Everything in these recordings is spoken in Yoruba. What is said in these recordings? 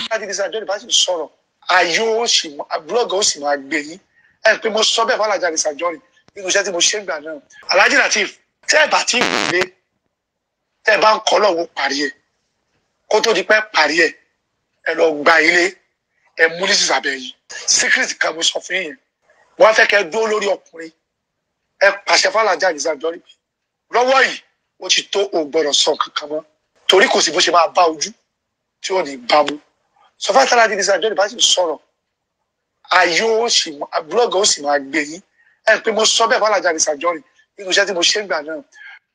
láti ní sàjọ́ ìbá sì sọ̀rọ̀ ayé ó sì búlọ́ọ̀gì ó sì máa gbé yín ẹ pé mo sọ bẹ́ẹ̀ fọlájà ní sàjọ́ rìn nínú iṣẹ́ tí mo ṣe ń gbà náà Alhaji Lateef tẹ́ ẹ bá ti gbé tẹ́ ẹ bá ń kọ́ lọ́wọ́ parí ẹ̀ kó tó di pẹ́ parí ẹ̀ ẹ lọ gba ilé ẹ mú ní sísàbẹ̀ yìí secret kan mo sọ fún yín wọ́n fẹ́ kẹ́ dúró lórí ọkùnrin ẹ pàṣẹ fọlájà ní sàjọ́ rìn lọ́wọ́ yìí ó ti tó o gbọ́dọ̀ sọ kankan mọ́ torí kò sí bó ṣe máa bá ojú tí ò ní bá mú sọfá tára di nísà jọ́ni bá sì sọ̀rọ̀ ayé ó sì búlọ́ọ̀gì ó sì máa gbé yín ẹ pé mo sọ bẹ́ẹ̀ fọlájà nísà jọ́ni nínú iṣẹ́ tí mo ṣe ń gbà náà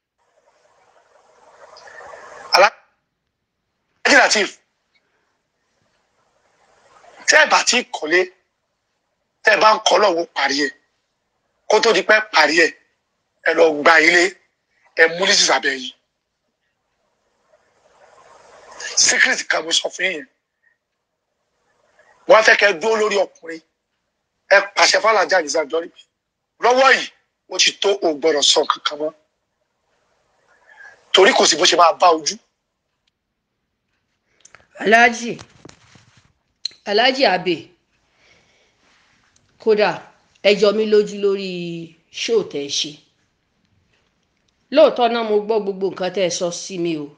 Alhaji Lateef tẹ́ ẹ bá ti kọ́lé tẹ́ ẹ bá ń kọ́ lọ́wọ́ parí ẹ̀ kó tó di pẹ́ parí ẹ̀ ẹ lọ gba ilé ẹ mú ní sísàbẹ̀ yìí secret kan mo sọ fún yín wọ́n fẹ́ kẹ́ dúró lórí ọkùnrin ẹ pàṣẹ fàlàjà àdìsá jọrí lọ́wọ́ yìí ó ti tó o gbọ́dọ̀ sọ kankan mọ́ torí kò sí bó ṣe máa bá ojú. Alhaji Alhaji Abe kódà ẹ jọ mí lójú lórí ṣóò tẹ́ ẹ ṣe lóòótọ́ náà mo gbọ́ gbogbo nǹkan tẹ́ ẹ sọ sí mi o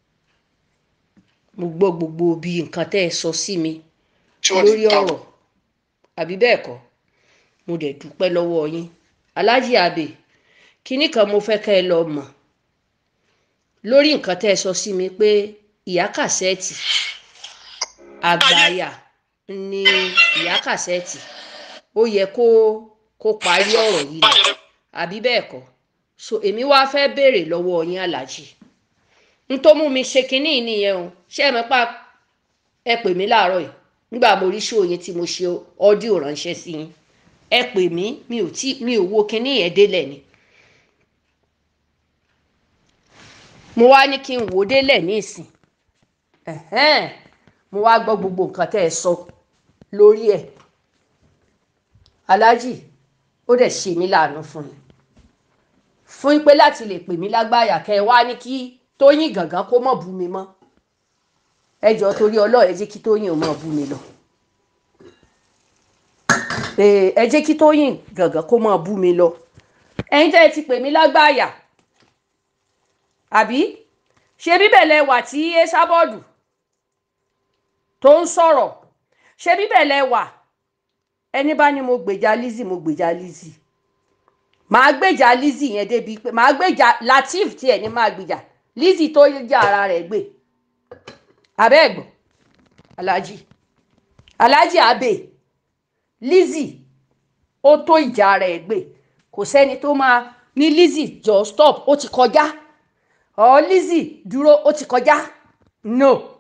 mo gbọ́ gbogbo bí nǹkan tẹ́ ẹ sọ sí mi tí ò ní lórí bá ọ̀rọ̀ àbí bẹ́ẹ̀ kọ́ mo dẹ̀ dúpẹ́ lọ́wọ́ yín Alhaji Abe kinní kan mo fẹ́ kẹ́ ẹ lọ mọ̀ lórí nǹkan tẹ́ ẹ sọ sí mi pé ìyá kàsẹ́ẹ̀tì àgbàyà ni ìyá kàsẹ́ẹ̀tì ó yẹ kó kó parí ọ̀rọ̀ yìí ni àbí bẹ́ẹ̀ kọ́ so èmi wá fẹ́ béèrè lọ́wọ́ yín Alhaji n tó mú mi ṣe kinní yìí nìyẹn o ṣé ẹ mọ̀ pa ẹ pè mí láàárọ̀ yìí nígbà mo rí ṣòó yẹn tí mo ṣe ọ́díò ránṣẹ́ sí yín ẹ pè mí mi ò tí mi ò wo kinní yẹn délẹ̀ ni mo wá ní kí n wò ó délẹ̀ ní ìsìn ẹ̀hẹ́n mo wá gbọ́ gbogbo nǹkan tẹ́ ẹ sọ lórí ẹ̀ Alhaji ó dẹ̀ ṣe mí láàánú fún mi fún pé láti lè pè mí lágbáyà kẹ́ ẹ wá ní kí Tóyìn Gàngán kó mọ̀ bú mi mọ́ ẹ jọ torí Ọlọ́run ẹ jẹ́ kí Tóyìn ò mọ̀ bú mi lọ Ee, ẹ jẹ́ kí Tóyìn Gàngán kó mọ̀ bú mi lọ ẹ̀yin tẹ́ ẹ ti pè mí lágbáyà àbí ṣe bíbẹ̀ lẹ wà tí Esabod tó ń sọ̀rọ̀ ṣe bíbẹ̀ lẹ wà ẹni bá ní mo gbèjà Lizzy mo gbèjà Lizzy màá gbèjà Lizzy yẹn débi pé màá gbèjà Lateef tiẹ̀ ní máa gbèjà Lizzy tó jà ara rẹ̀ gbé abẹ́ ẹ̀gbọ́n Alhaji Alhaji Abe Lizzy ó tó ìjà rẹ̀ gbé kò sẹ́ni tó máa ní Lizzy jọ stop ó ti kọjá ọ Lizzy dúró ó ti kọjá no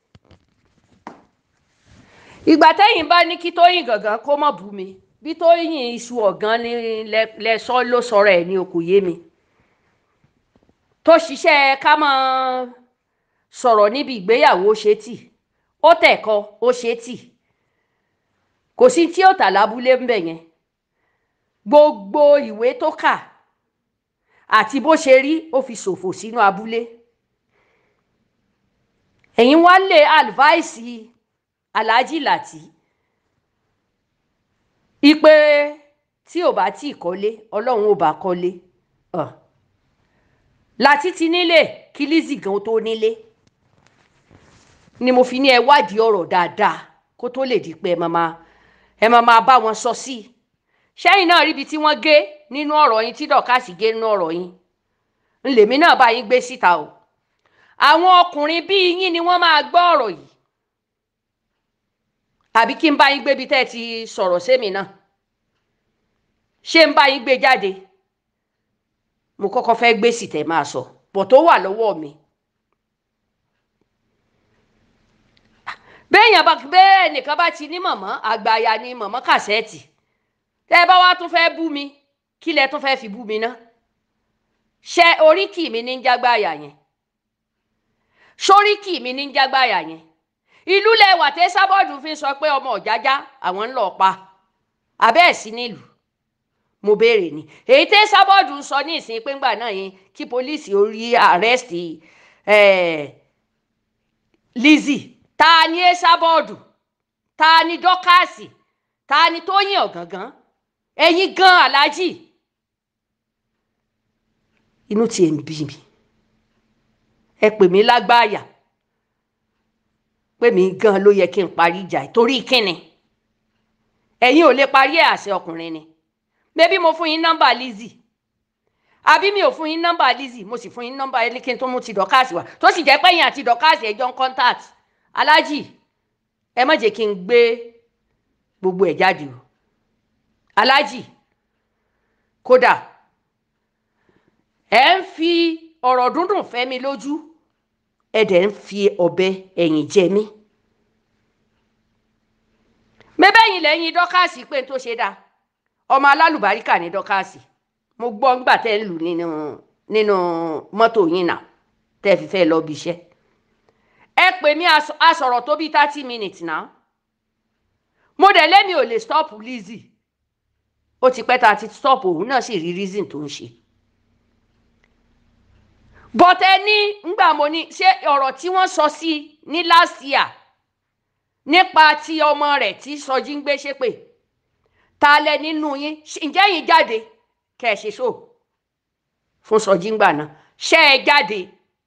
ìgbà tẹ́yìn bá ní kí Tóyìn Gàngán kó mọ̀ bú mi bí Tóyìn iṣu ọ̀gán ni lẹ́sọ́ ló sọ̀rọ̀ ẹ̀ ní okò yé mi tó ṣiṣẹ́ ká mọ́ sọ̀rọ̀ níbi ìgbéyàwó ṣe tì ó tẹ̀kọ́ ó ṣe tì kò sí tí ó tà lábúlé ńbẹ̀ yẹn gbogbo ìwé tó kà àti bó ṣe rí ó fi ṣòfò sínú abúlé ẹ̀yin wá lé àlùváìsì Alhaji Lati ipe tí ò bá tí ì kọ́lé ọlọ́run ò bá kọ́lé uh. Lati ti nílé kí Lizzy gan tó nílé ni mo fi ní ẹ wádìí ọ̀rọ̀ dáadáa kó tó lè di pé ẹ máa ẹ máa máa bá wọn sọ sí i ṣẹ́yìn náà ríbi tí wọ́n gé nínú ọ̀rọ̀ yín tí dọ̀kásì gé nínú ọ̀rọ̀ yín ńlèmí náà bá yín gbé síta o àwọn ọkùnrin bíi yín ni wọ́n máa gbọ́ ọ̀rọ̀ yìí àbí kí n bá yín gbé ibi tẹ́ ẹ ti sọ̀rọ̀ sẹ́mi náà ṣé n bá yín gbé jáde mo kọ́kọ́ fẹ́ gbé sì tẹ́ máa sọ bọ̀ tó wà lọ́wọ́ mi. béèyàn bá bẹ́ẹ̀ nìkan bá ti ní mọ̀mọ́ àgbàyà ni mọ̀mọ́ kàṣẹ́ẹ̀tì tẹ́ ẹ bá wá tún fẹ́ bú mi kí lẹ tún fẹ́ fi bú mi ná ṣe oríkì mi ní ń jágbáyà yẹn sóríkì mi ní ń jágbáyà yẹn ìlú lẹwà tẹ sábọọdù fi sọ pé ọmọ ọjájá àwọn ń lọ pa abẹ́ ẹ̀ sí nílùú mo béèrè ni èyí tẹ sábọọdù sọ ní ìsìn pé ńgbà náà yẹn kí pólíìsì ó rí àrẹ́sì Lizzy ta ni Esabod ta ni Dọ́kàsì ta ni Tóyìn Ọ̀gàngán ẹ̀yin gan aláàjì inú tiẹ̀ ń bí mi ẹ pè mí lágbáàyà pé mi gan ló yẹ kí n parí ìjà yìí torí kíni ẹ̀yin ò lè parí ẹ̀ àṣẹ ọkùnrin ni bébí mo fún yín nọ́mbà Lizzy àbí mi ò fún yín nọ́mbà Lizzy mo sì fún yín nọ́mbà elikin tó mú ti dọ́kàsì wá tó sì jẹ́ pẹ́yìn àti dọ́kàsì ẹjọ́ ń contact aláàjì ẹ má jẹ́ kí n gbé gbogbo ẹ̀ jáde o aláàjì kódà ẹ ń fi ọ̀rọ̀ dúndùn fẹ́ mi lójú ẹ dẹ̀ ń fi ọ̀bẹ ẹ̀yìn jẹ mí mẹ́bẹ́yìn lẹ́yìn dọ́kàsì pé n tó ṣe dáa ọmọ alálùbáríkà ní dọ́kàsì mo gbọ́ ńgbà tẹ́ ń lù nínú nínú mọ́tò yín náà tẹ́ fi fẹ́ lọ bí iṣẹ́ ẹ pè mí a sọ̀rọ̀ tó bí thirty minutes náà mo dẹ̀ lémi ò lè stop Lizzy ó ti pẹ́ tá a ti stop òun náà sì rí reason tó ń ṣe but ẹ ní ngbà mo ní ṣé ọ̀rọ̀ tí wọ́n sọ sí ní last year nípa ti ọmọ rẹ̀ tí sọjí ń gbé ṣépè ta lẹ nínú yín ǹjẹ́ yín jáde kẹ́ ẹ ṣe so fún sọjí ń gbà náà ṣé ẹ jáde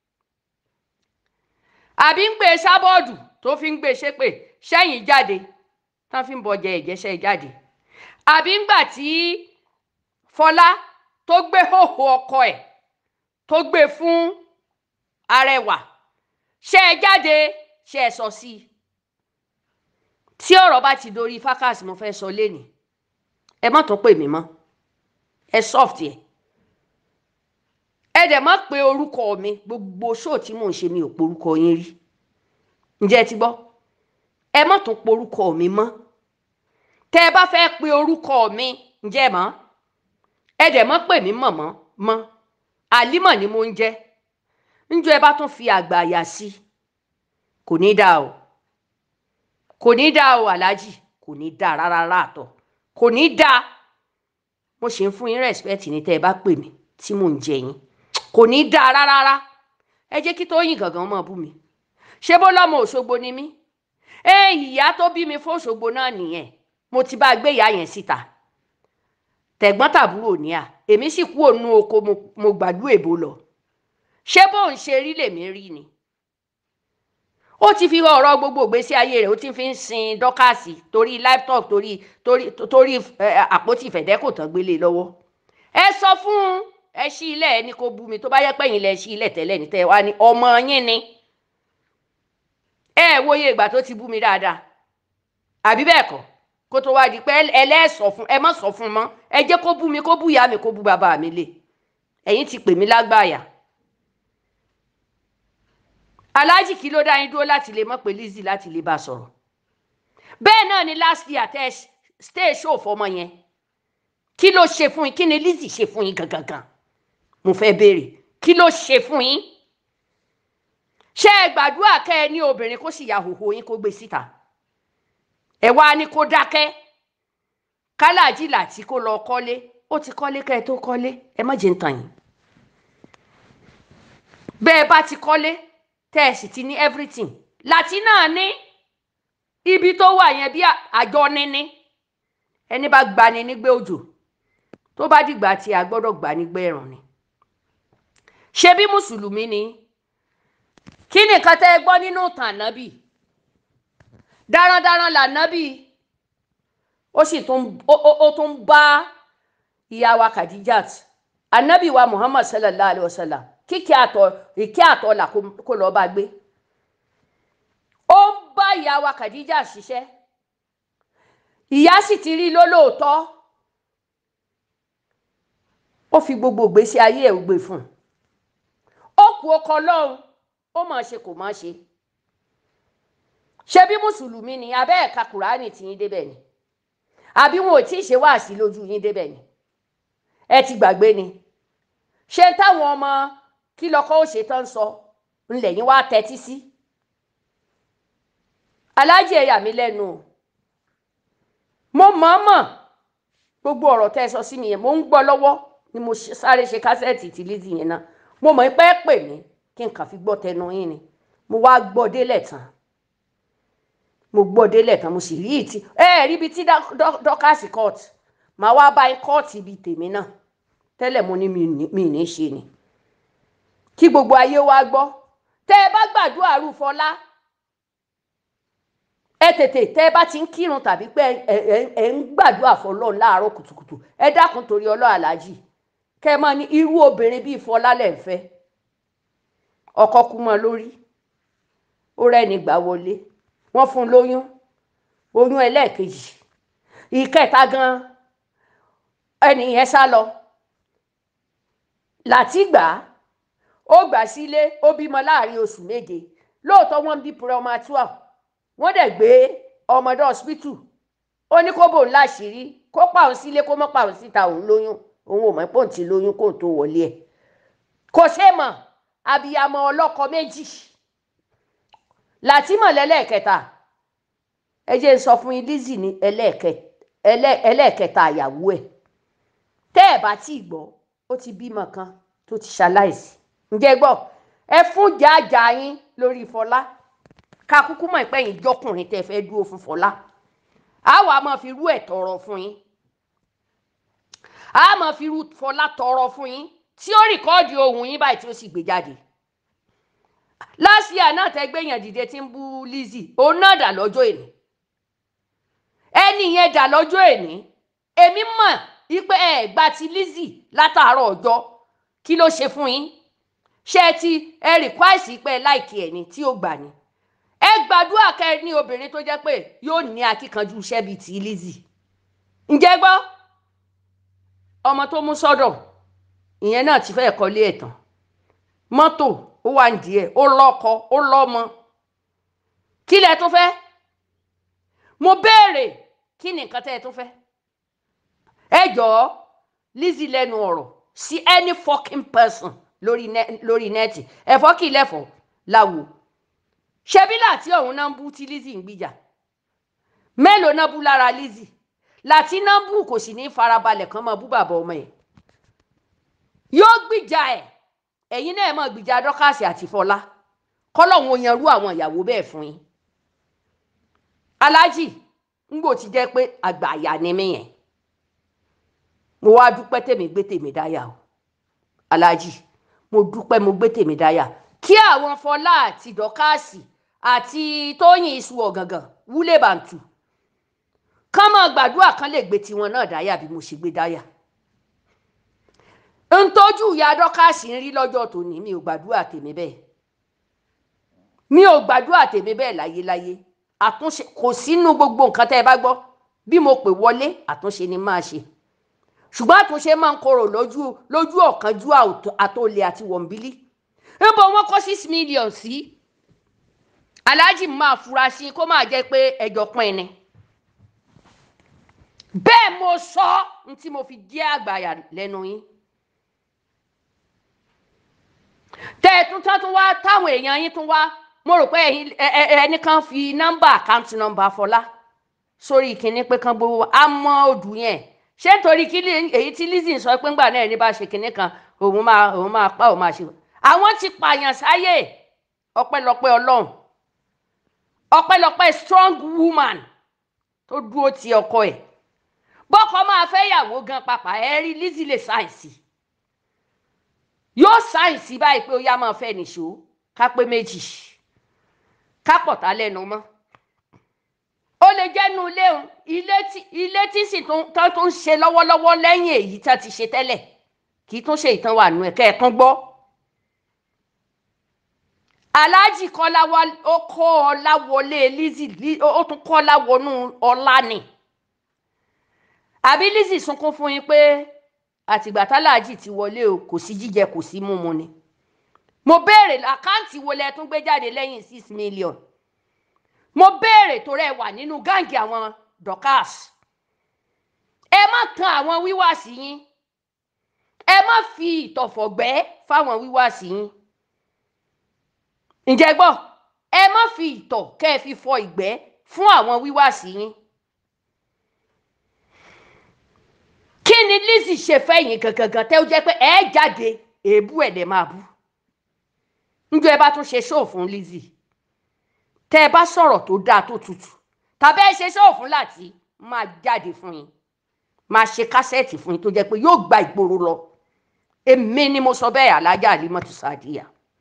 àbí ń gbé sábọ́ọ̀dù tó fi ń gbé ṣépè ṣẹ́yìn jáde tán fi ń bọjẹ ìjẹsẹ̀ jáde àbí ńgbà tí Fọlá tó gbé hòhò ọkọ ẹ̀ tó gbé fún Arẹwà ṣé ẹ jáde ṣé ẹ sọ sí i tí ọ̀rọ̀ bá ti dorí fákàsì mo fẹ́ sọ lẹ́nìí ẹ má tún pè mí mọ́ ẹ soft yẹ ẹ dẹ̀ má pe orúkọ mi gbogbo ṣóò tí mò ń ṣe mi ò porúkọ yín rí ǹjẹ́ ẹ ti gbọ́ ẹ má tún porúkọ mi mọ́ tẹ́ ẹ bá fẹ́ pe orúkọ mi ǹjẹ́ ẹ mọ̀ ẹ dẹ̀ má pè mí mọ̀mọ́ mọ́ àlímọ̀ ni mo ń jẹ́ ńjọ́ ẹ bá tún fi àgbà àyà sí kò ní dáa o kò ní dáa o aláàjì kò ní dáa rárá àtọ kò ní dáa mo ṣe ń fún yín respect ní tẹ́ ẹ bá pè mí tí mò ń jẹ yín kò ní dáa rárá ẹ jẹ́ kí Tóyìn gangan mọ̀ bú mi ṣé bó lọ́mọ Òṣogbo ni mí ẹ ìyá tó bí mi fún Òṣogbo náà nìyẹn mo ti bá gbé ìyá yẹn síta tẹ̀gbọ́n tàbúrò ní à èmi sì kú òun oko mo gbàdú èbó lọ ṣé bóun ṣe rí lèmi rí ni ó ti fi ọ̀rọ̀ gbogbo ìgbésí ayé rẹ̀ ó ti fi ń sin dọ́kàsì torí laptop torí torí torí àpótí ìfẹ̀dẹ́kò tán gbélé lọ́wọ́ ẹ sọ fún ẹ ṣí ilẹ̀ ẹni kó bú mi tó bá yẹ pẹ́yìn lẹ ṣí ilẹ̀ tẹ́lẹ̀ ní tẹ́ wá ní ọmọ yín ni ẹ wòye ìgbà tó ti bú mi dáadáa àbí bẹ́ẹ̀ kọ́ kó tó wá di pé ẹlẹ́sọ̀ fún ẹ má sọ fún mọ́ ẹ jẹ́ kó bú mi kó bú ìyá mi kó bú bàbá mi lé ẹ̀yin ti pè mí lágbàáyà aláàjì kí ló dá yín dúró láti lè mọ̀ pé Lizzy láti lè bá a sọ̀rọ̀ bẹ́ẹ̀ náà ni last year tẹ stay show fọmọ yẹn kí ló ṣe fún yín kí ni Lizzy ṣe fún yín gangan mo fẹ́ béèrè kí ló ṣe fún yín ṣé ẹ gbàdúrà kẹ́ ẹ ní obìnrin kó sì ya hòhò yín kó gbé síta ẹ wá ní kó dákẹ́ kálàjì làtí kó lọ kọ́lé ó ti kọ́lé kẹ́ ẹ tó kọ́lé ẹ má jẹ́ ń tàn yín bẹ́ẹ̀ bá ti kọ́lé tẹ́ ẹ sì ti ní everything láti náà ní ibi tó wà yẹn bí àjọ níní ẹni bá gbani nígbẹ́ òjò tó bá dìgbà tí a gbọ́dọ̀ gbà nígbẹ́ ẹ̀rùn ni ṣé bí mùsùlùmí ni kí nìkan tẹ́ ẹ gbọ́ nínú ìtàn ànábì darandaran lànábì ó sì tún ó tún bá ìyá wa Khadijat ànábì wa Muhammad sallallahu alayhi wa sallam kíkẹ́ àtọ̀ ìkẹ́ àtọ̀ là kó lọ́ọ́ bá gbé ó ń bá ìyá wa Khadija ṣiṣẹ́ ìyá sì ti rí lólóòótọ́ ó fi gbogbo ìgbésí ayé ẹ̀ gbé fún un ó kú ọkọ lọ́hùn ó máa ṣe kò máa ṣe ṣe bí mùsùlùmí ni abẹ́ ẹ̀ka kùránì tí yín débẹ̀ ni àbí wọn ò tí ì ṣe wáàsí lójú yín débẹ̀ ni ẹ ti gbàgbé ni ṣé táwọn ọmọ kí lọkọ ó ṣe tán sọ ńlẹ̀ yín wá tẹ́tí sí aláàjì ẹ̀yà mi lẹ́nu o mo mọ̀ọ́mọ̀ gbogbo ọ̀rọ̀ tẹ́ ẹ sọ sí mi yẹn mo ń gbọ́ lọ́wọ́ ni mo sáré ṣe kásẹ̀tì tí Lizzy yẹn náà mo mọ̀ pé pè mí kí n kàn fi gbọ́ tẹnu yín ni mo wá gbọ́ délẹ̀ tán mo gbọ́ délẹ̀ tán mo sì rí ìtì ẹ rí ibi tí dọ́kàsì court màá wá bá court ibi tèmi náà tẹ́lẹ̀ mo ní mi ní ṣe ni kí gbogbo ayé wá gbọ́ tẹ́ ẹ bá gbàdúrà rú Fọlá ẹ tètè tẹ́ ẹ bá ti ń kírun tàbí pé ẹ ń gbàdúrà fọ́lọ́run láàárọ̀ kùtùkùtù ẹ dákun torí ọlọ́ aláàjì kẹ́ ẹ máa ní irú obìnrin bíi Fọlá lẹ̀ ń fẹ́ ọkọ kú mọ́ lórí ó rẹ́ni gbà wọlé wọ́n fún un lóyún oyún ẹlẹ́ẹ̀kejì ìkẹta gan ẹni yẹn sá lọ látìgbà ó gbà sílé ó bímọ láàrin oṣù méje lóòótọ́ wọ́n bí premature wọ́n dẹ̀ gbé ọmọdé hospital ó ní kó bò ń láṣìírí kó pàun sílé kó mọ́ pàun síta òun lóyún òun ò mọ̀ pé òun ti lóyún kó tó wọlé ẹ̀ kò ṣe mọ̀ abiyamọ ọlọ́kọ méjì látìmọ̀ lẹ́lẹ́kẹta ẹ jẹ́ n sọ fún yín Lizzy ní ẹlẹ́ẹ̀kẹta àyàwó ẹ̀ tẹ́ ẹ̀ bá tí ì gbọ́ ó ti bímọ kan tó ti ṣaláìsí ǹjẹ́ gbọ́ ẹ fún jàjà yín lórí Fọlá ká kúkú mọ̀ pé yín jọkùnrin tẹ́ fẹ́ dúró fún Fọlá a wà máa fi rú ẹ̀ tọrọ fún yín a máa fi rú Fọlá tọrọ fún yín tí ó rìkọ́ọ̀dì ohùn yín báyìí tí ó sì gbé jáde lásìá náà tẹ́ gbéyàn dìde tí ń bú Lizzy òun náà dà lọ́jọ́ èní ẹni yẹn dà lọ́jọ́ èní èmi mọ̀ wípé ẹ gba ti Lizzy látàárọ̀ ọjọ́ kí ló ṣe fún yín ṣé ti ẹ rìkwáìsì pé láìkí ẹ ní tí ó gbà ní ẹ gbàdúrà kẹ ní obìnrin tó jẹ́ pé yóò ní akíkanjú iṣẹ́ bíi ti Lizzy ǹjẹ́ gbọ́ ọmọ tó mú sọ́dọ̀ ìyẹn náà ti fẹ́ẹ̀ kọ́lé ẹ̀ tán mọ́tò ó wà ní díẹ̀ ó lọ́kọ ó lọ́mọ kí lẹ tó fẹ́ mo béèrè kí ni nǹkan tẹ́ ẹ tó fẹ́ ẹ jọ̀ọ́ Lizzy lẹ́nu ọ̀rọ̀ sí any fucking person lórí lórí nẹ́ẹ̀tì ẹ̀fọ́ kì í lẹ́fọ̀ọ́ láwo ṣebí láti ọ̀hún náà ń bú tí Lizzy ń gbìjà mélòó náà bú lára Lizzy láti náà bú kò sì ní farabalẹ̀ kan máa bú bàbá ọmọ ẹ̀ yóò gbìjà ẹ̀ ẹ̀yin náà máa gbìjà dọ́kàsì àti fọlá kọ́lọ́hún ó yanrú àwọn ìyàwó bẹ́ẹ̀ fún yín aláàjì ńgbò ti jẹ́ pé àgbà àyà ni mí yẹn mo wá dúpẹ́ tèmi gbé tèmi dáyà o aláàjì mo dúpẹ́ mo gbé tèmi dáyà kí àwọn fọlá àti dọ́kàsì àti tóyìn iṣu ọ̀gàngàn wúlé bàǹtù kán máa gbàdúrà kan lè gbé tiwọn náà dáyà bí mo ṣe gbé dáyà ntọ́jú ìyá dọ́kàsì ń rí lọ́jọ́ tòní mi ò gbàdúrà tèmi bẹ́ẹ̀ mi ò gbàdúrà tèmi bẹ́ẹ̀ láyéláyé àtúnṣe kò sínú gbogbo nǹkan tẹ́ ẹ bá gbọ́ bí mo pè wọlé àtúnṣe ni máa ṣe ṣùgbọ́n àtúnṣe máa ń korò lójú lójú ọ̀kánjú àtòlè àti wọ̀nbílí níbo wọn kọ́ six million sí aláàjì máa fura sí kó máa jẹ́ pé ẹjọ́ pín ni bẹ́ẹ̀ mo sọ ní tí mo fi jẹ́ àgbàyà lẹ́nu yín tẹ ẹ tún tán tún wá táwọn èèyàn yín tún wá mo rò pé ẹnìkan fi nọ́mbà àkáǹtì nọ́mbà Fọlá sórí ìkíní pé kán gbowó á mọ òdù yẹn ṣé nítorí kí èyí tí Lizzy ń sọ pé ńgbà náà ní bá ṣe kinní kan òun máa òun máa pa òun máa ṣe àwọn ti pààyàn sáyè ọpẹ́lọpẹ́ Ọlọ́run ọpẹ́lọpẹ́ strong woman tó dúró ti ọkọ ẹ̀ bọ́kọ máa fẹ́ yàwó gan pàpà ẹ rí Lizzy lè ṣàìsí yóò ṣàìsí báyìí pé ó yá máa fẹ́ nìṣó ká pé méjì ká pọ̀tá lẹ́nu mọ́ ó lè jẹ́nu ilé òun ilé tí ilé tí sì tó tó ń ṣe lọ́wọ́lọ́wọ́ lẹ́yìn èyí tá ti ṣe tẹ́lẹ̀ kì í tún ṣe ìtàn wà nù ẹ̀ kẹ́ ẹ̀ tún gbọ́. aláàjì kọ́lá ó kọ́ ọlá wọlé Lizzy ó tún kọ́ ọlá wọnú ọlá ni àbí Lizzy sunkún fún yín pé àtìgbà táláàjì ti wọlé o kò sí jíjẹ kò sí mímu ni mo béèrè àkáǹtì wo lẹ tún gbé jáde lẹ́yìn six million mo béèrè tó rẹ wà nínú gáǹgì àwọn Dorkas ẹ má tan àwọn wíwáàsí yín ẹ má fi ìtọ̀fọ̀gbẹ́ fáwọn wíwáàsí yín ǹjẹ́ gbọ́ ẹ má fi ìtọ̀ kẹ́ ẹ fi fọ ìgbẹ́ fún àwọn wíwáàsí yín. kí ni Lizzy ṣe fẹ́yìn gangan tẹ́ ó jẹ́ pé ẹ jáde èébú ẹ̀ lè máa bú njọ ẹ bá tún ṣe ṣóò fún Lizzy tẹ́ ẹ bá sọ̀rọ̀ tó dáa tó tutù tàbí ẹ ṣe ṣóò fún láti máa jáde fún yín máa ṣe kásẹ̀tì fún yín tó jẹ́ pé yóò gba ìgboro lọ èmi ni mo sọ bẹ́ẹ̀ alájà Alimatu Sadiya.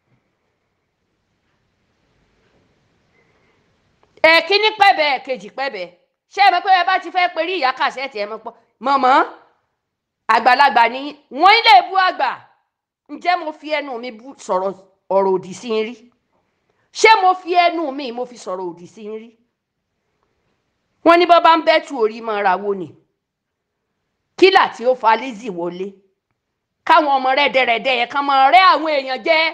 ẹ̀kíní pẹ̀bẹ̀ ẹ̀kejì pẹ̀bẹ̀ ṣé ẹ mọ̀ pé ẹ bá ti fẹ́ perí ìyá kásẹ̀tì ẹ mọ̀ pọ̀ mọ̀mọ́ àgbàlagbà ni wọ́n ilé bú àgbà ǹjẹ́ mo fi ẹnu mi bú sọ̀rọ̀ ọ̀rọ̀ òdì sí ń rí ṣé mo fi ẹnu mi mo fi sọ̀rọ̀ òdì sí ń rí wọ́n ní bọ́ bá ń bẹ́tù orí mọ́ ra wo ni kílà tí ó fa Lizzy wọlé káwọn ọmọ rẹ́dẹ̀rẹ́dẹ́ yẹn kàn máa rẹ́ àwọn èèyàn jẹ́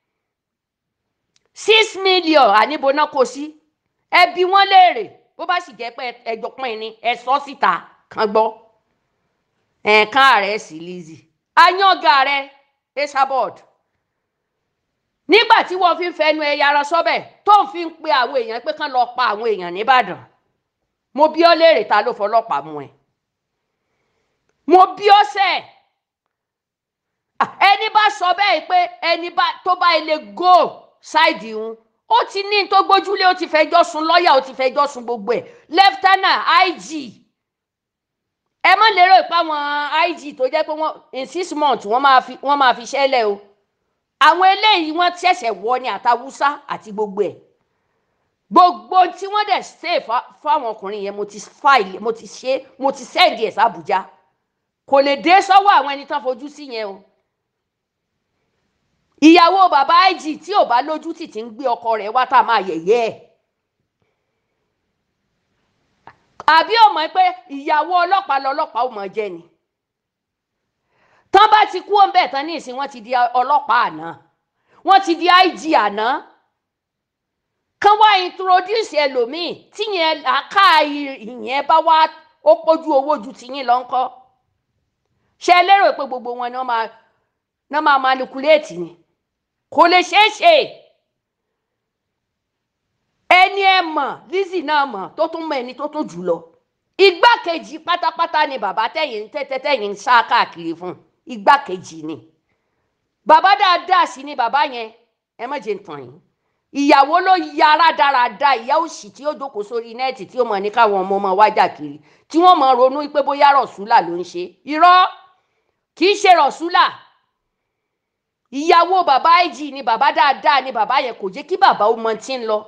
six million àníbo náà kò sí ẹbí wọn léèrè bó bá sì jẹ́ pé ẹjọ́ pín ní ẹ sọ síta kan gbọ́ ẹ̀ẹ̀kan rẹ̀ sí Lizzy ayáǹgá rẹ̀ esabod nígbà tí wọ́n fi ń fẹnu ẹ̀yà ara sọ́bẹ̀ tó ń fi ń pe àwọn èèyàn pé kán lọ pa àwọn èèyàn nìbàdàn mo bí ọ léèrè ta ló fọlọ́pàá mú ẹ mo bí ọ sẹ́ẹ̀ ẹni bá sọ bẹ́ẹ̀ pé ẹni tó bá ilé go ṣáìdì ń ó ti ní tó gbójúlé ó ti fẹjọ́ sùn lọ́ọ̀yà ó ti fẹjọ́ sùn gbogbo ẹ̀ lieutenant IG ẹ má lérò pé àwọn IG tó jẹ́ pé wọ́n in six months wọ́n máa fi wọ́n máa fi ṣẹlẹ̀ o àwọn eléyìí wọ́n ṣẹ̀ṣẹ̀ wọ ni àtàwùsá àti gbogbo ẹ̀ gbogbo tí wọ́n dẹ̀ ṣe fáwọn ọkùnrin yẹn mo ti file mo ti ṣe mo ti send ẹ̀ sàbújá kò lè dé sọ́wọ́ àwọn ẹni tán fojú sí yẹn o ìyàwó bàbá IG tí ò bá lójú tì tí ń gbé ọkọ rẹ̀ wá tá a máa yẹ̀yẹ́ ẹ̀ àbí ò mọ̀ pé ìyàwó ọlọ́pàá lọ́lọ́pàá ò mọ̀ jẹ́ ni tán bá ti kú ọ̀nbẹ tán ní ìsìn wọ́n ti di ọlọ́pàá àná wọ́n ti di IG àná kán wá introduce ẹlòmíì tíyẹn àká ìyẹn bá wá ó pójú owó ju tiyín lọ ńkọ́ ṣe lérò pé gbogbo wọn ni wọ́n máa náà máa manipulate ni kò lè ṣeé ṣe ẹni ẹ mọ̀ Lizzy náà mọ̀ tó tún mọ̀ ẹni tó tún jù lọ igbákejì pátápátá ni bàbá tẹ̀yìn tẹ́tẹ́ tẹ̀yìn ń sá káàkiri fún igbákejì ni bàbá dáadáa sí ni bàbá yẹn ẹ má jẹ́ tàn yín ìyàwó ló yára dáradára ìyá òsì tí ó jókòó sórí nẹ́ẹ̀tì tí ó mọ̀ ní káwọn ọmọ ọmọ wájà kiri tí wọ́n mọ̀ ronú pé bóyá rọ̀ṣúlà ló ń ṣe irọ́ kì í ṣe rọ̀ṣúlà ìyàwó bàbá IG ni bàbá dáadáa ni bàbá yẹn kò jẹ́ kí bàbá ó mọ tí ń lọ.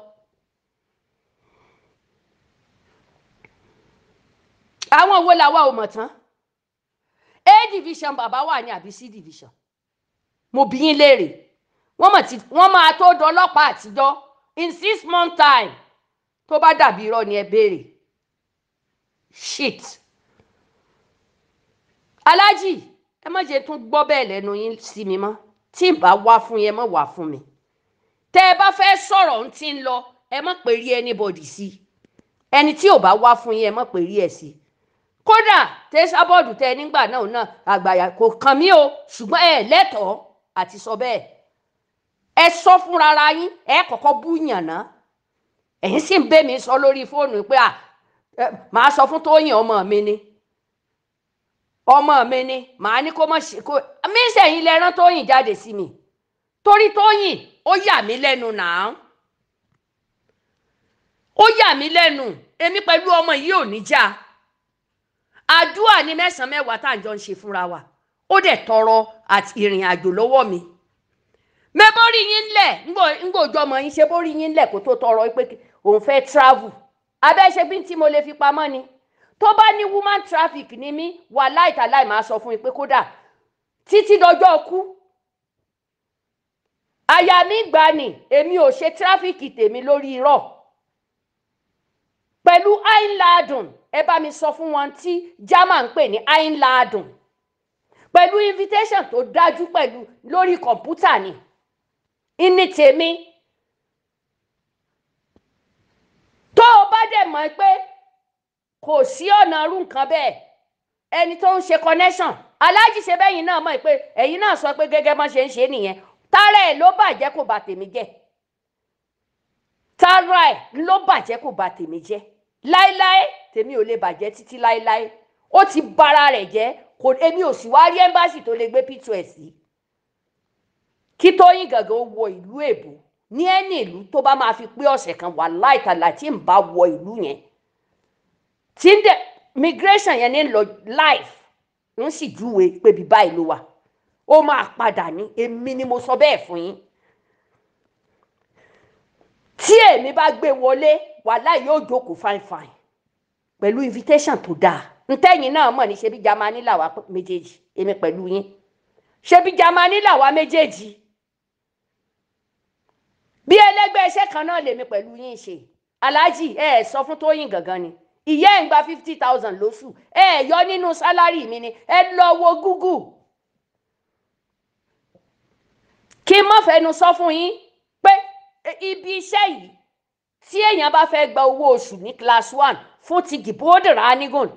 àwọn wo làwa ò mọ̀ tán a division bàbá wà ní àbí c division mo bí yín léèrè wọ́n mọ̀ tí wọ́n máa tó dọlọ́pàá àtijọ́ in six months time tó bá dàbí irọ́ ni ẹ béèrè shit aláàjì ẹ má jẹ́ tún gbọ́ bẹ́ẹ̀ lẹ́nu yín sí mi mọ́ tí n bá wá fún yẹn mọ́ wá fún mi tẹ́ ẹ bá fẹ́ sọ̀rọ̀ ń tí ń lọ ẹ má pè rí anybody sí ẹni tí ò bá wá fún yẹn ẹ má pè rí ẹ sí kódà tẹsàbọọdù tẹ nígbà náà náà àgbàyà kò kàn mí o ṣùgbọ́n ẹ lẹ́tọ̀ọ́ àti sọ bẹ́ẹ̀ ẹ sọ fúnra ara yín ẹ kọ́kọ́ bú yànnà ẹ̀yin sì ń bẹ mi sọ lórí fóònù pé à màá sọ fún Tóyìn ọmọ mi ni ọmọ mi ni màá ní kó mọ̀ ṣe kó mí sẹ́yìn lẹ́rán Tóyìn jáde sí mi torí Tóyìn ó yà mí lẹ́nu náà ó yà mí lẹ́nu èmi pẹ̀lú ọmọ yìí ò ní já àdúrà ní mẹ́sàn-án mẹ́wàá tá à ń jọ ń ṣe fúnra wa ó dẹ̀ tọrọ àti ìrìn àjò lọ́wọ́ mi mẹ́bọ́rí yín lẹ̀ ńgbòjọ́ ọmọ yín ṣe bórí yín lẹ̀ kó tó tọrọ pé òun fẹ́ travel abẹ́ṣe bí tí mo lè fi pamọ́ ni tó bá ní woman traffic ní mí wà láìtàláì máa sọ fún mi pé kódà títí dọjọ́ kú àyà mi gbà ní èmi ò ṣe traffic tèmi lórí irọ́ pẹ̀lú àìládùn ẹ bá mi sọ fún wọn tí german ń pè ní àìládùn pẹ̀lú invitation tó dájú pẹ̀lú lórí kọ̀ǹpútà ni ìní tèmi tó o bá dẹ̀ mọ̀ pé kò sí ọ̀nà irú nǹkan bẹ́ẹ̀ ẹni tó ń ṣe connection aláàjì ṣe bẹ́yìn náà mọ̀ pé ẹ̀yin náà sọ pé gẹ́gẹ́ bọ́n ṣe ń ṣe nìyẹn tààrà ẹ̀ ló bàjẹ́ kò bà tèmi jẹ́ tààrà ẹ̀ ló bàjẹ́ kò bà tèmi jẹ́ láéláé tèmi ò lè bàjẹ́ títí láéláé ó ti bara rẹ̀ jẹ́ kò èmi ò sì wá rí ẹ́mbáàsì tó lè gbé pító ẹ̀ sí kí Tóyìn gàngán wọ ìlú èbó ní ẹni ìlú tó bá máa fi pé ọ̀sẹ̀ kan wà láìtàlà tí ń bá wọ ìlú yẹn tí ń dẹ migration yẹn ní lọ life ń sì júwe pé bí báyìí ló wà ó máa padà ní èmi ni mo sọ bẹ́ẹ̀ fún yín tí èmi bá gbé wọlé wàhálà yóò jókòó fine fine pẹ̀lú invitation tó dáa ntẹ́yìn náà mọ̀ ní ṣebí Jámánì làwa méjèèjì èmi pẹ̀lú yín ṣebí Jámánì làwa méjèèjì bí ẹlẹ́gbẹ́ iṣẹ́ kan náà lèmi pẹ̀lú yín ṣe aláàjì ẹ ẹ sọ fún Tóyìn gangan ni ìyá ẹ̀ ń gba fifty thousand lóṣù ẹ ẹ yọ nínú sálárì mi ni ẹ lọ wo Google kí n má fẹnu sọ fún yín pé ibi iṣẹ́ yìí tí èèyàn bá fẹ́ gba owó oṣù ní class one fún ti gìbódìrà anigun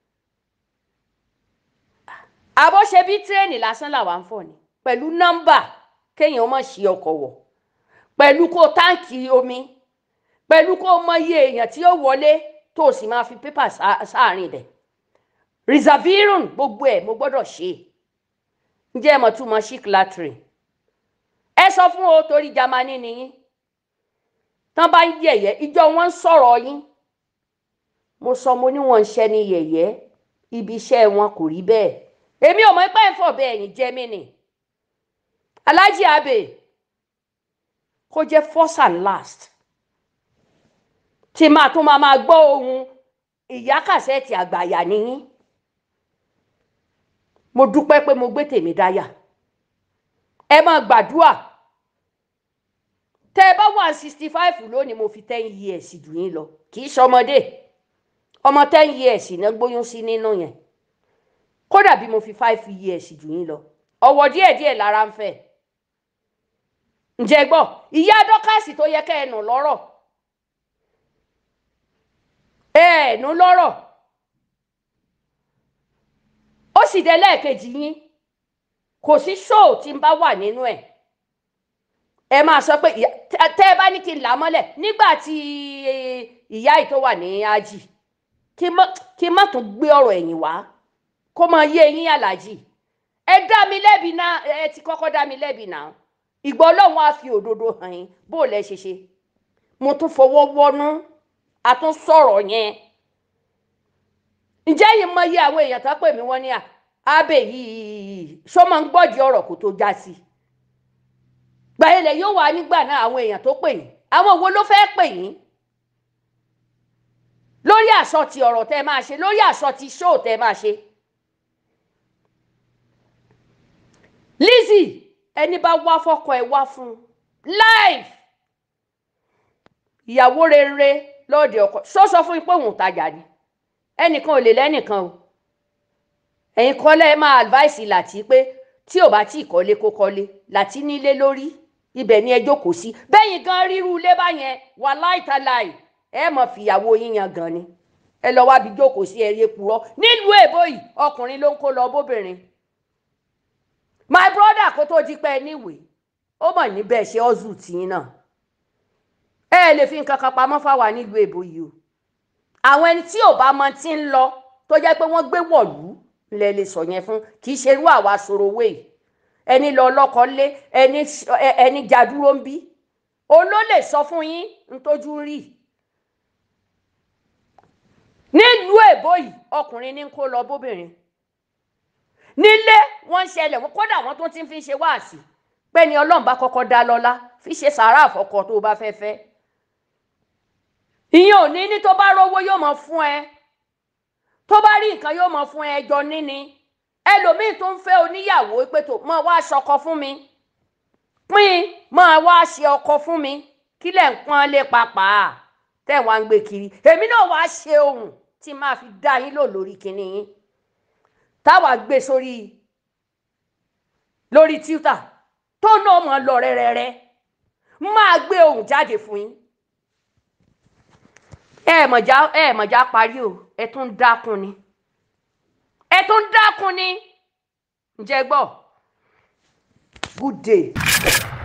àbọ̀ ṣe bí tírẹ́ẹ̀nì lásán làwa ń fọ̀ ni pẹ̀lú nọ́mbà kéèyàn má ṣí ọkọ̀ wọ̀ pẹ̀lú kó táǹkì omi pẹ̀lú kó mọ iye èèyàn tí ó wọlé tó o sì máa fi pépà sáàrin rẹ̀ reservirun gbogbo ẹ̀ mo gbọ́dọ̀ ṣe ǹjẹ́ ẹ mọ̀ tún mọ chic latrin ẹ sọ fún o torí Jámánì nìyí tán bá ń yẹ̀yẹ́ ìjọ wọn ń sọ̀rọ̀ yín mo sọ mo ní wọn ń ṣẹ́ ní yẹ̀yẹ́ ibi iṣẹ́ wọn kò rí bẹ́ẹ̀ èmi ò mọ̀ pé ń fọ̀ bẹ́ẹ̀ yín jẹ́ mí nì Alhaji Abe kó jẹ́ first and last tí máa tún máa máa gbọ́ ohun ìyá kàṣẹ́ẹ̀tì àgbàyà nìyí mo dúpẹ́ pé mo gbé tèmi dáyà ẹ máa gbàdúà tẹ ẹ bá wà sixty five lónìí mo fi ten years jù yín lọ kì í ṣọmọdé ọmọ ten years náà gbóyún sí nínú yẹn kódà bí mo fi five years jù yín lọ ọwọ́ díẹ̀díẹ̀ lára ń fẹ́ ǹjẹ́ gbọ́ ìyá dọ́kàsì tó yẹ kẹ́ ẹ nù lọ́rọ̀ ẹ ẹ̀ nù lọ́rọ̀ ó sì dé lẹ́ẹ̀kejì yín kò sí ṣóò tí ń bá wà nínú ẹ̀ ẹ máa sọ pé tẹ́ ẹ bá ní kí n là á mọ́lẹ̀ nígbà tí ìyá yìí tó wà ní ájì kí n má tún gbé ọ̀rọ̀ ẹ̀yìn wá kó máa yé eyín aláàjì ẹ dá mi lẹ́bi náà ẹ ti kọ́kọ́ dá mi lẹ́bi náà ìgbọ́ ọlọ́run á fi òdodo hàn yín bó o lẹ ṣe ṣe mo tún fọwọ́ wọnú a tún sọ̀rọ̀ yẹn ǹjẹ́ yìí mọ iye àwọn èèyàn tó pè mí wọ́n ní à Abe yìí ṣó máa ń gbọ́dì ọ̀rọ̀ kó tó já sí gbàyẹlẹ yóò wà nígbà náà àwọn èèyàn tó pè yín àwọn wo ló fẹ́ẹ́ pè yín lórí àsọtì ọ̀rọ̀ tẹ́ máa ṣe lórí àsọtì ṣóò tẹ́ máa ṣe Lizzy ẹni bá wá fọ́kọ ẹ̀ wá fún live ìyàwó rere lọ́ọ̀dẹ̀ ọkọ ṣó sọ fún yín pé òun tajà ni ẹnìkan ò lè lẹ́nìkan o ẹ̀yin kọ́lẹ́ ẹ máa advice Láti pé tí ò bá tí ì kọ́lé kó kọ́lé Láti nílé lórí ibẹ̀ ni ẹ jókòó sí bẹ́yìn gan ríru ilé báyẹn wà láìtaláì ẹ mọ̀ fìyàwó yín yan gan ni ẹ lọ wábi jókòó sí ẹyẹ purọ́ nílùú èbó yìí ọkùnrin ló ń kó lọ bóbìnrin my brother kó tó di pé ẹ níwèé ó mọ̀ níbẹ̀ ṣe ọ́zù tìyín náà ẹ lè fi nǹkan kan pamọ́ fáwa nílùú èbó yìí o àwọn ẹni tí ò bá mọ tí ń lọ tó jẹ́ pé wọ́n gbé wọ̀lú lẹ lè sọ yẹn fún kì í ṣe irú àwa sorowé yìí ẹni lọ lọkọ lé ẹni ẹni jadúró ń bí òun ló lè sọ fún yín ntójú rí nílùú èbó yìí ọkùnrin ní kó lọ bóbìnrin nílé wọ́n ń ṣẹlẹ̀ wọ́n kódà wọ́n tún ti fi ṣe wáàsí pé ni Ọlọ́run bá kọ́kọ́ dá lọ́lá fi ṣe sàárà àfọkọ tó bá fẹ́ fẹ́ ìyẹn ò ní ní tó bá rówó yóò mọ fún ẹ tó bá rí nǹkan yóò mọ fún ẹ jọ níní ẹlòmíín tó ń fẹ́ oníyàwó pé tó mọ wá ṣọkọ fún mi pín mọ wá ṣe ọkọ fún mi kí lẹ̀ ń pọ́n lé papà tẹ̀ wá ń gbé kiri èmi náà wá ṣe ohun tí máa fi dá yín lò lórí kinní yín táwa gbé sórí lórí twitter tó náà mọ lọ rẹrẹrẹ máa gbé ohun jáde fún yín ẹ mọ̀já ẹ mọ̀já parí o ẹ tún dákun ni ẹ tún dákun ni ǹjẹ́ gbọ́ good day.